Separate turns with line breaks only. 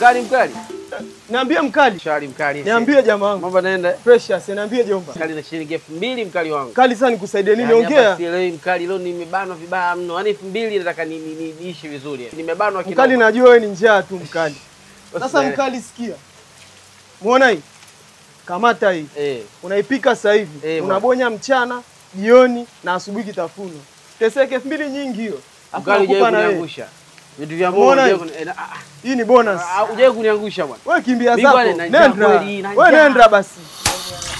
Mkali mkali.
Niambie mkali.
Shari mkali.
Niambie jamaa wangu.
Mambo naenda.
Precious, niambie jomba.
Mkali na shilingi elfu mbili mkali wangu.
Kali sana nikusaidie nini?
Yaani hapa
Ongea.
sielewi mkali, leo nimebanwa vibaya mno. Yaani elfu mbili nataka ni- ni- ni- niishi vizuri. Nimebanwa kina.
Mkali najua wewe ni njaa tu mkali. Sasa
Usielewe.
mkali sikia. Muona hii? Kamata hii.
Eh.
Unaipika sasa hivi.
Eh,
Unabonya mchana, jioni na asubuhi kitafuno. Teseke elfu mbili nyingi hiyo. Alafu
Mkali
nakupa
hujawahi
na wewe.
kuniangusha. Vitu vya Mungu
Umeona
hujawahi
hii?
kuni- eh, na- ah,
Hii ni bonus.
ah, hujawahi kuniangusha bwana.
Wewe kimbia
Mimi
zako.
bwana, na njaa
Nenda.
kweli, na
Wewe
njaa.
nenda basi.